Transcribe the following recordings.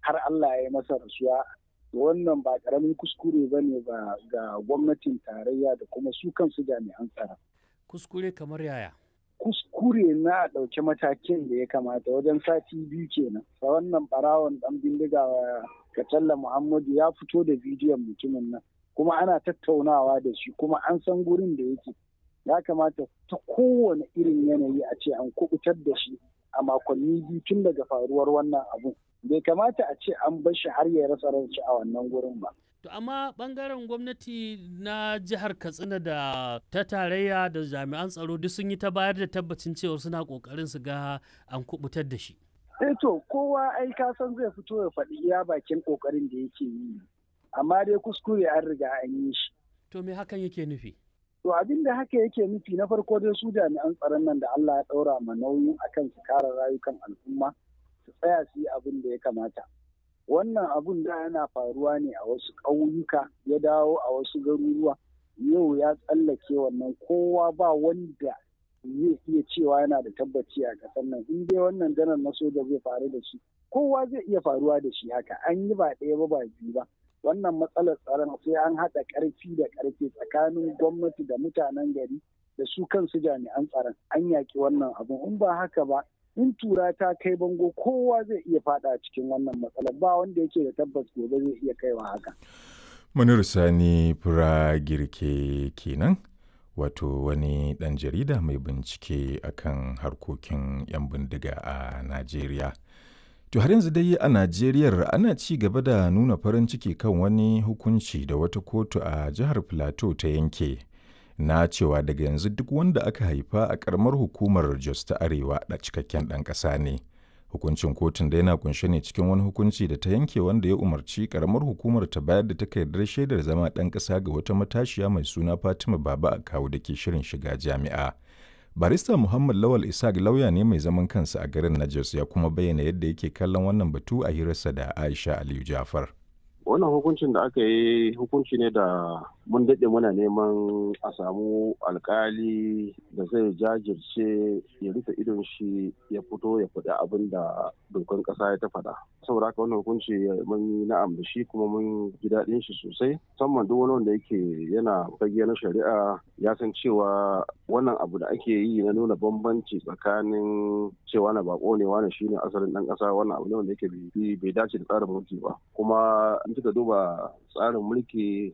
har Allah ya yi masa rasuwa wannan ba karamin kuskure ba ne ba ga gwamnatin tarayya da kuma su kansu jami'an tsaro. Kuskure kamar yaya? Kuskure na ɗauki matakin da ya kamata wajen sati biyu kenan. Sa wannan ɓarawon ɗan bindiga Katalla Muhammadu ya fito da bidiyon mutumin nan. Kuma ana tattaunawa da shi kuma an san gurin da yake. Ya kamata ta kowane irin yanayi a ce an kubutar da shi a makonni biyu tun daga faruwar wannan abun. bai kamata a ce an bar shi har ya rasa ranci a wannan gurin ba. To amma bangaren gwamnati na jihar Katsina da ta tarayya da jami'an tsaro duk sun yi ta bayar da tabbacin cewa suna kokarin su ga an kubutar da shi. Eh to kowa ai ka san zai fito ya faɗi iya bakin kokarin da yake yi. Amma dai kuskure an riga an yi shi. To me hakan yake nufi? To abin da haka yake nufi na farko dai su jami'an tsaron nan da Allah ya ɗaura ma nauyin akan su kare rayukan al'umma. su tsaya su yi abin da ya kamata. Wannan abun da yana faruwa ne a wasu ƙauyuka ya dawo a wasu garuruwa yau ya tsallake wannan kowa ba wanda zai iya cewa yana da tabbaci a ƙasar nan in dai wannan janar na soja zai faru da shi kowa zai iya faruwa da shi haka an yi ba ɗaya ba ba biyu ba wannan matsalar tsaron sai an haɗa ƙarfi da ƙarfe tsakanin gwamnati da mutanen gari da su kansu jami'an tsaron an yaƙi wannan abun in ba haka ba in tura ta kai bango kowa zai iya fada cikin wannan matsalar ba wanda yake da tabbas gobe zai iya kaiwa haka. Munir Sani Fura Girke kenan wato wani ɗan jarida mai bincike akan harkokin 'yan bindiga a Najeriya. To har yanzu dai a Najeriya ana ci gaba da nuna farin ciki kan wani hukunci da wata kotu a jihar Plateau ta yanke. na cewa daga yanzu duk wanda aka haifa a karamar hukumar Jos ta Arewa da cikakken ɗan ƙasa ne. Hukuncin kotun da yana kunshe ne cikin wani hukunci da ta yanke wanda ya umarci karamar hukumar ta bayar da takardar shaidar zama ɗan ƙasa ga wata matashiya mai suna Fatima Baba a kawo da ke shirin shiga jami'a. Barista Muhammad Lawal Isaac lauya ne mai zaman kansa a garin na Jos ya kuma bayyana yadda yake kallon wannan batu a hirarsa da Aisha Aliyu Jafar. wannan hukuncin da aka yi hukunci ne da mun daɗe muna neman a samu alkali da zai jajirce ya rufe idon shi ya fito ya faɗi abin da dokan ƙasa ya ta faɗa saboda haka wannan hukunci mun yi na'am da shi kuma mun ji daɗin shi sosai musamman duk wani wanda yake yana fage na shari'a ya san cewa wannan abu da ake yi na nuna bambanci tsakanin cewa na bako ne wani shine asalin ɗan ƙasa wannan abu ne wanda yake bai dace da tsarin mulki ba kuma in kika duba tsarin mulki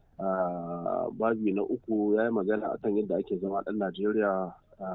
a babi na uku ya yi magana akan yadda ake zama ɗan najeriya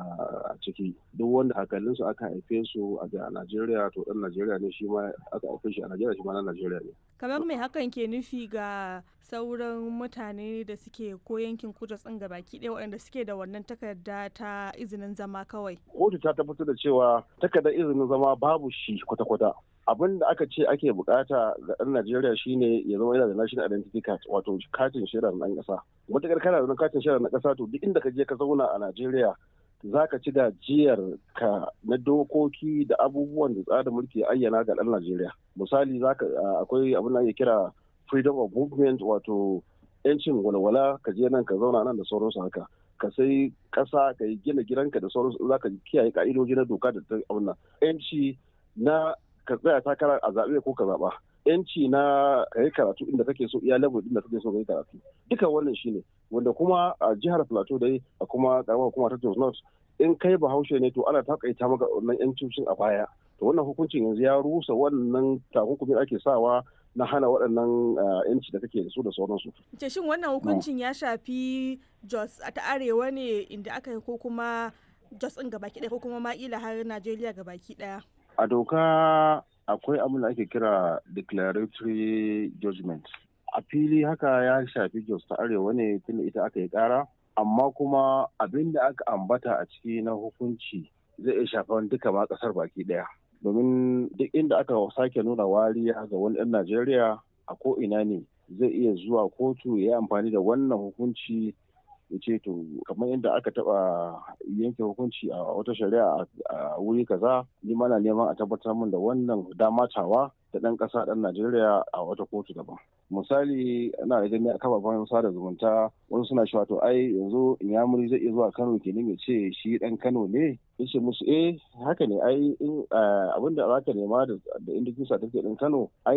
a ciki duk wanda hakalinsu aka haife su a najeriya to ɗan najeriya ne shi ma aka haife shi a najeriya shi ma ɗan najeriya ne kamar mai hakan ke nufi ga sauran mutane da suke ko yankin kudu tsin ga baki ɗaya waɗanda suke da wannan takarda ta izinin zama kawai kotu ta tabbatar da cewa takardar izinin zama babu shi kwata-kwata abin da aka ce ake bukata ga ɗan Najeriya shine ya zama yana da national identity card wato katin shaidar ɗan ƙasa. Matuƙar kana da katin shaidar na ƙasa to duk inda ka je ka zauna a Najeriya za ka ci gajiyar ka na dokoki da abubuwan da tsarin mulki ayyana ga ɗan Najeriya. Misali akwai abin da ake kira freedom of movement wato 'yancin walwala ka je nan ka zauna nan da sauransu haka. ka sai ƙasa ka yi gina gidanka da sauransu za ka kiyaye ka'idoji na doka da ta abin nan. 'yanci na ka tsaya takara a zaɓe ko ka zaɓa yanci na ka yi karatu inda kake so iya level inda kake so ka yi karatu duka wannan shine wanda kuma a jihar plateau dai a kuma karamar hukuma ta Jos North in kai bahaushe ne to ana takaita maka wannan yancin a baya to wannan hukuncin yanzu ya rusa wannan takunkumin ake sawa na hana waɗannan yanci da kake da su da sauransu. Ce shin wannan hukuncin ya shafi Jos ta arewa ne inda aka yi ko kuma Jos ɗin gabaki ɗaya ko kuma ma'ila har Najeriya gabaki ɗaya? a doka akwai abin da ake kira declaratory judgment a fili haka ya shafi jos ta arewa ne tunda ita aka yi kara amma kuma abin da aka ambata a ciki na hukunci zai iya shafan duka ma kasar baki daya domin duk inda aka sake nuna wariya ga wani ɗan najeriya a ko ina ne zai iya zuwa kotu ya yi amfani da wannan hukunci ya ce to kamar yadda aka taba yanke hukunci a wata shari'a a wuri kaza ni mana neman a tabbatar min da wannan damatawa da ɗan ƙasa ɗan Najeriya a wata kotu daban. Misali ana da gani a kafafen sada zumunta wasu suna cewa to ai yanzu Inyamuri zai iya zuwa Kano kenan ya ce shi ɗan Kano ne yace musu eh haka ne ai in abin da za ka nema da indikisa take ɗin Kano ai